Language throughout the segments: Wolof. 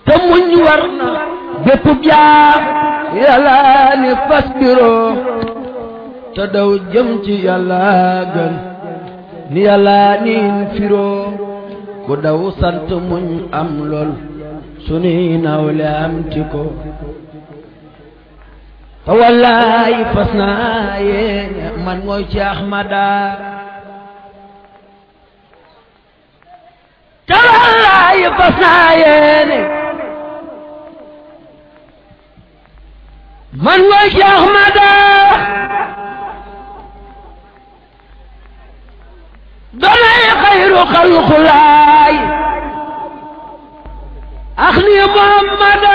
te muñ war na bépp jaam yàlla ni fas biroo te daw jëm ci yàlla gën ni yàlla niin firoo ku daw sant muñ am lool sunuy nawle am ti ko te wallaay fas naa yéene man mooy ci Ahmada te wallaay fas naa yéene man mooy ci Ahmada doonay xayru xalqulaay ax ni Muhammada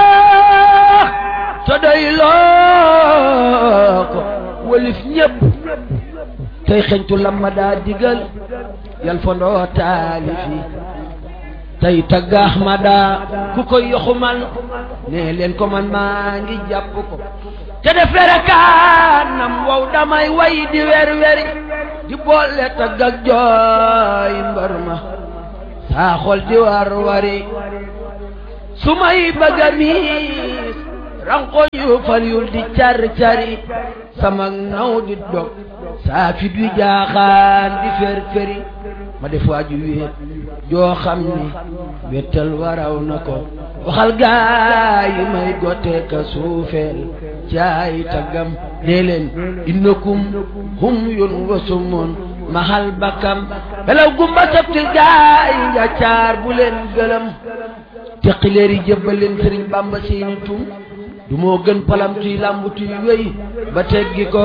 te doy loo ko walif ñépp tey xeñtu lamma daa digal yal fondoo taalifi tey tagg Ahmada ku koy yoxumal ne leen ko man maa ngi jàpp ko te def werekaanam wow damay way di wer weri di boole tagg ak jooy mbar ma saa xol di war wari su may bëgg a miis ranko yu fal yul di car cari sama naw di dog saa fi du jaaxaan di fer feri ma def waaju wéet joo xam ni wettal waraw na ko waxal gaay yi may gote ka suufeel caay taggam nee leen innakum hum yun wasumun mahal bakam belaw gumba sabtil gaay njaccaar bu leen gëlëm teqileer yi jëbbal leen sëriñ bamba seeni tum du moo gën palam tuy lambu tuy wéy ba teggi ko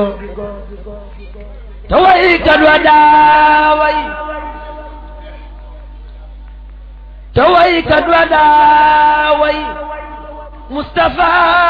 te way kat wa daaway te way kat wa daaway Mustafa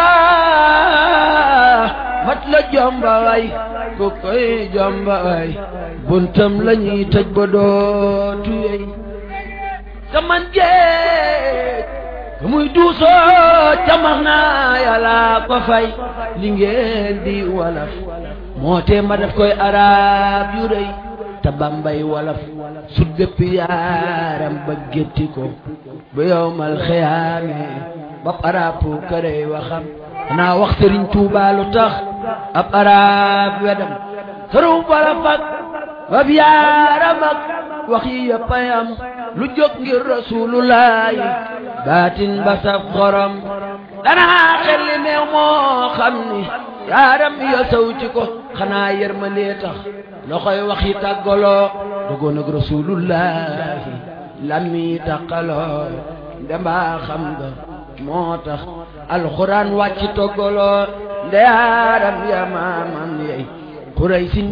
mat la jomba way ku koy jomba way buntam la ñuy tëj ba dootu yey te man géej ka muy duusoo camax naa yàlla ko fay li ngeen di walaf moo tee ma def koy arab yu rëy te bambay walaf sut bépp yaaram ba gétti ko ba yowmal xiyaame bab arab pu kërey waxam naa wax sëriñ Tuubaa lu tax ab arab wedam këru bala fag bab yaaram ak wax yi yëpp a yam lu jóg ngir rasulullahi baatin ba saf xorom danaa xel li meew moo xam ni yaaram yo saw ci ko xanaa yërmandee tax loxoy wax yi tàggaloo dogoon ak rasulullahi lammi tàqaloo ndembaa xam nga moo tax alxuraan wàcc toggaloo nde yaaram ya maamam yey xuray sin